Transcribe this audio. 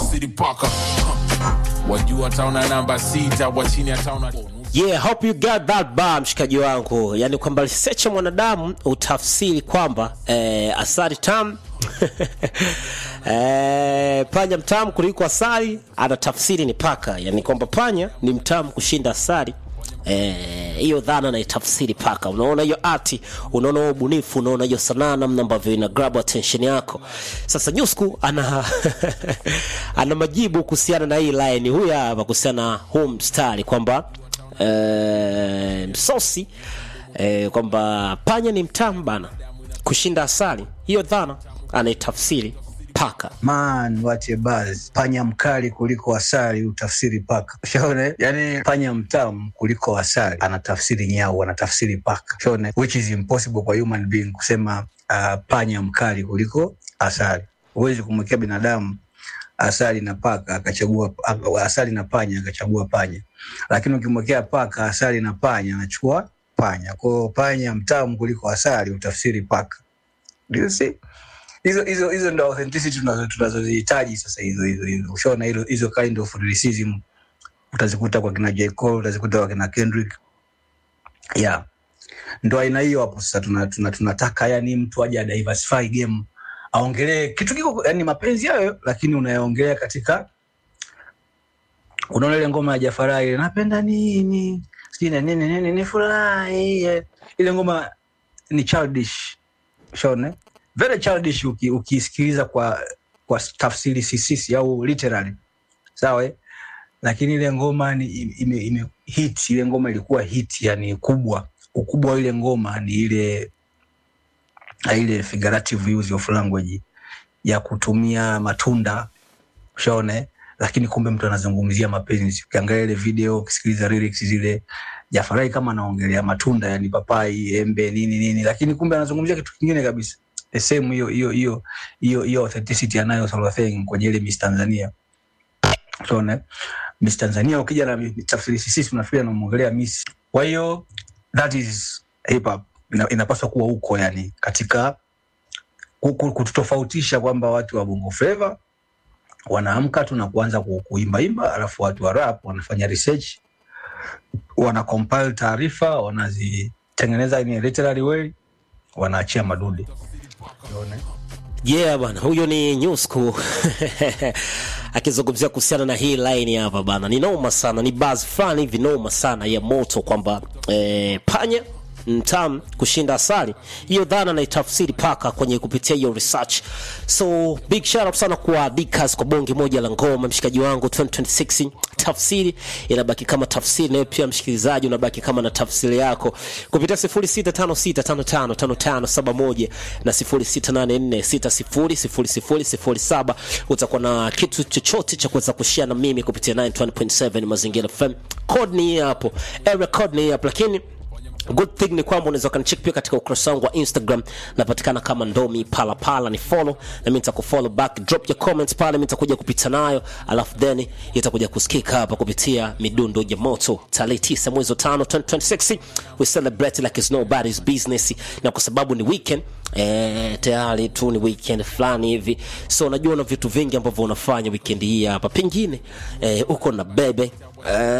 tafsiri paka Huh. wajua taona namba sita wa chini ataona yeah hope you got that bar mshikaji wangu yani kwamba research ya mwanadamu utafsiri kwamba eh, asali tam eh, panya mtamu kuliko asali ana tafsiri ni paka yani kwamba panya ni mtamu kushinda asali Eh, hiyo dhana naitafsiri paka unaona hiyo ati unaona huo ubunifu unaona hiyo sanaa namna ambavyo ina grab attention yako sasa nyusku ana ana majibu kuhusiana na hii line huyu hapa kuhusiana na huu mstari kwamba eh, msosi eh, kwamba panya ni mtamu bana kushinda asali hiyo dhana anaitafsiri paka Man, what a buzz. Panya mkali kuliko asali utafsiri paka. Shaone? Yani panya mtamu kuliko asali anatafsiri nyau, anatafsiri paka. Shaone? Which is impossible kwa human being kusema uh, panya mkali kuliko asali. Huwezi kumwekea binadamu asali na paka akachagua asali na panya akachagua panya, lakini ukimwekea paka asali na panya anachukua panya. Kwa hiyo panya mtamu kuliko asali utafsiri paka. Do you see? hizo hizo hizo ndo authenticity tunazo- tunazozihitaji sasa hizo hizo hizo ushaona hilo hizo kind of lyricism utazikuta kwa kina J Cole utazikuta kwa kina Kendrick yeah ndo aina hiyo hapo sasa tuna, tuna, tunataka yani mtu aje adiversify game aongelee kitu kiko yani mapenzi hayo lakini unayaongelea katika unaona ile ngoma ya Jafara ile napenda nini sijui na nini nini ni furahi eh. ile ngoma ni childish shaone very childish uki- ukiisikiliza kwa kwa tafsiri sisisi au literally sawa eh? lakini ile ngoma ni ime, ime hit ile ngoma ilikuwa hit yani kubwa ukubwa wa ile ngoma ni ile ile figurative use of language ya kutumia matunda ushaone lakini kumbe mtu anazungumzia mapenzi ukiangalia ile video ukisikiliza lyrics zile jafarai kama anaongelea matunda yani papai embe nini nini lakini kumbe anazungumzia kitu kingine kabisa the same hiyo hiyo hiyo hiyo hiyo authenticity anayo Salwatheng kwenye ile Miss Tanzania unaona Miss Tanzania ukija na mi- tafsiri sisi tunafikiri anamwongelea Miss kwa hiyo that is hip hop Ina, inapaswa kuwa huko yani katika ku- ku- kututofautisha kwamba watu wa bongo flava wanaamka tu na kuanza ku- kuimbaimba alafu watu wa rap wanafanya research wana compile taarifa wanazitengeneza in a literary way wanaachia madude Unaona? yeah bana huyo ni newsku akizungumzia kuhusiana na hii line hapa bana ni noma sana ni baz fulani hivi noma sana ya moto kwamba eh, panya mtam kushinda asali hiyo dhana naitafsiri paka kwenye kupitia hiyo research so big shout out sana kwa Dikas kwa bonge moja la ngoma mshikaji wangu 2026 tafsiri inabaki kama tafsiri nayo pia msikilizaji unabaki kama na tafsiri yako kupitia 0656555571 na 0684600007 utakuwa na kitu chochote cha kuweza kushare na mimi kupitia 91.7 mazingira FM code ni hii hapo area code ni hii hapo lakini good thing ni kwamba unaweza ukanicheck pia katika ukurasa wangu wa instagram napatikana kama ndomi palapala ni follow na mimi nitakufollow back drop your comments pale mimi nitakuja kupita nayo alafu then itakuja kusikika hapa kupitia midundo ya moto tarehe 9 mwezi wa 5 2026 we celebrate like it's nobody's business na kwa sababu ni weekend Eh, tayari tu ni weekend fulani hivi so unajua na vitu vingi ambavyo unafanya weekend hii hapa pengine eh, uko na bebe eh,